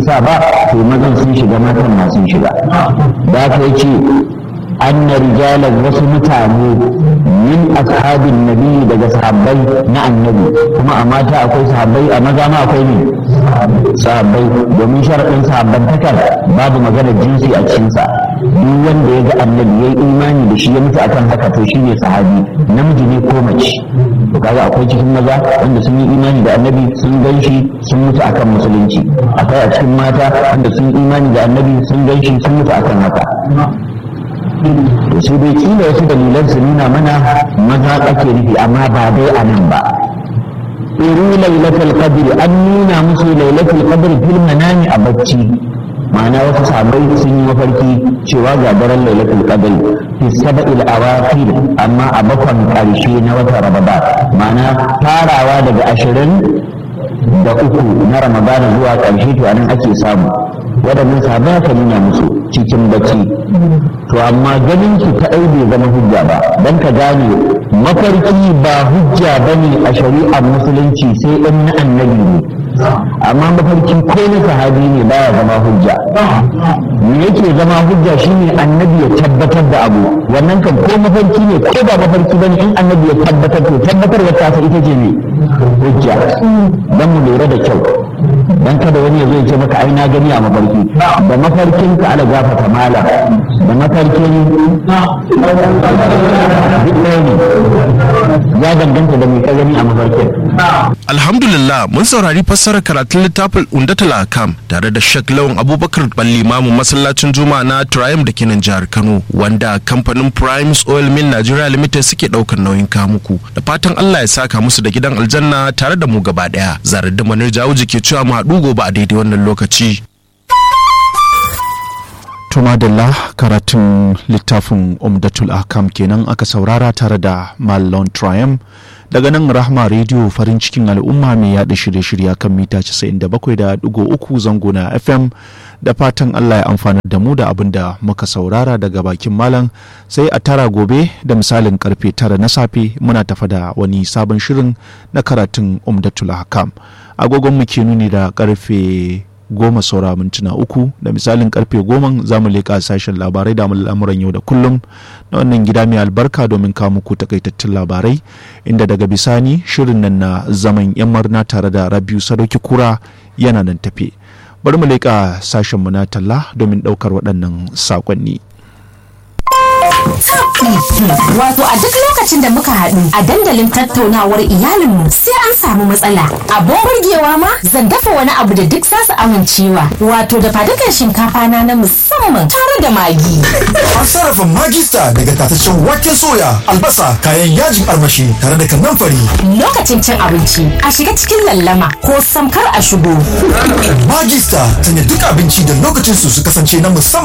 sa ba to mazan sun shiga matan ma sun shiga da ka yace anna rijalan wasu mutane min ashabin nabi daga sahabbai na annabi kuma a mata akwai sahabbai a maza ma akwai ne sahabbai domin sharaɗin sahabban takar babu maganar jinsi a cikinsa duk wanda ya ga annabi ya yi imani da shi ya mutu akan haka to shi ne sahabi namiji ne ko mace to kaga akwai cikin maza wanda sun yi imani da annabi sun gan shi sun mutu akan musulunci akwai a cikin mata wanda sun yi imani da annabi sun gan shi sun mutu akan haka to sai dai kila wasu dalilan su nuna mana maza ake nufi amma ba dai a nan ba iru lailatul qadr an nuna musu lailatul qadr fil manami a bacci ma'ana wasu sahabbai sun yi mafarki cewa ga daren lailatul qadr fi sab'il awakhir amma a bakon karshe na watan ramadan ma'ana farawa daga ashirin da uku na ramadana zuwa karshe to anan ake samu waɗannan sahabbai aka nuna musu cikin bacci to amma ganin su ta bai zama hujja ba don ka gane mafarki ba hujja bane a shari'ar musulunci sai in na annabi ne amma mafarki ko na sahabi ne baya zama hujja me yake zama hujja shine annabi ya tabbatar da abu wannan kan ko mafarki ne ko ba mafarki bane in annabi ya tabbatar to tabbatar wata sa ita ce ne hujja dan mu lura da kyau dan kada wani ya zo ya ce maka ai na gani a mafarki da mafarkin ka ala gafata mala da mafarkin duk ɗaya ne ya danganta da mai ka gani a mafarkin Alhamdulillah mun saurari fassarar karatun littafin Undatul Akam tare da Sheikh Lawan Abubakar Ballimamu masallacin Juma'a na Triumph da kenan jihar Kano wanda kamfanin Primes Oil Mill Nigeria Limited suke daukar nauyin kamuku da fatan Allah ya saka musu da gidan aljanna tare da mu gaba daya zarar da manar jawuji ke cewa mu haɗu gobe a daidai wannan lokaci. Tumadalla karatun littafin Umdatul Akam kenan aka saurara tare da Mallon Triumph daga nan Rahma Radio farin cikin al'umma mai yaɗa shirye-shirye kan mita 97.3 zango na FM da fatan Allah ya amfana da mu da abin da muka saurara daga bakin malam sai a tara gobe da misalin karfe tara na safe muna tafa da wani sabon shirin na karatun Umdatul Akam agogon mu ke nuni da karfe goma saura mintuna uku da misalin karfe goma za mu leƙa sashen labarai da al'amuran yau da kullum na wannan gida mai albarka domin kawo muku takaitattun labarai inda daga bisani shirin nan na zaman yan marna tare da rabiu sadauki kura yana nan tafe bari mu leƙa sashen mu na talla domin ɗaukar waɗannan saƙonni. Wato a duk lokacin da muka haɗu a dandalin tattaunawar iyalinmu sai an samu matsala. Abin burgewa ma zan dafa wani abu da duk zasu amincewa. Wato da fadukan shinkafa na na musamman tare da magi. An sarrafa magista daga tataccen waken soya, albasa, kayan yajin armashi tare da kanamfari. Lokacin cin abinci a shiga cikin lallama ko samkar a shigo. Magista sanya duk abinci da lokacin su su kasance na musamman.